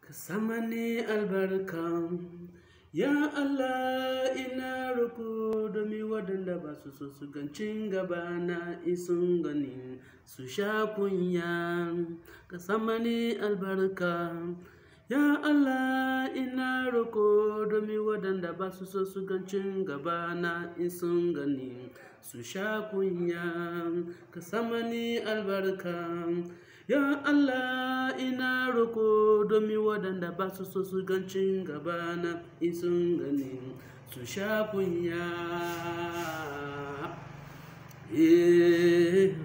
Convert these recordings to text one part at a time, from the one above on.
ka sama ni albarka ya Allah ina roko domin waɗanda ba su so su gancin gaba na isun gani su sha kunya ka sama ni albarka ya Allah ina roko domin waɗanda ba su so su gancin gaba na isun gani su sha kunya ka sama ni albarka Ya Allah ina roko domin waɗanda ba su so su gancin gabana in sun gani su sha kunya. Eh,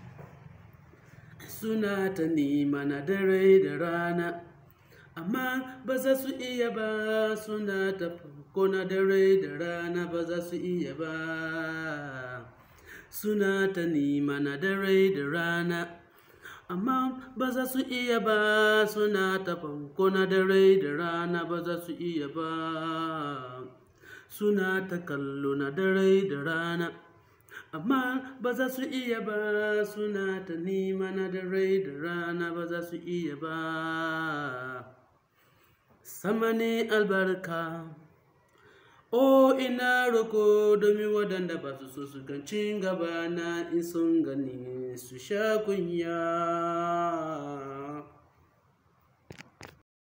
Suna ta nema na dare da rana, amma ba za su iya ba suna ta ko na dare da rana ba za su iya ba. Suna ta nema na dare da rana. amma ba za su iya ba suna ta fanko na dare da rana ba za su iya ba suna ta kallo na dare da rana amma ba za su iya ba suna ta nima na dare da rana ba za su iya ba sama ne albarka O ina roko domin waɗanda ba su so su gancin gaba na in sun gani su sha kunya.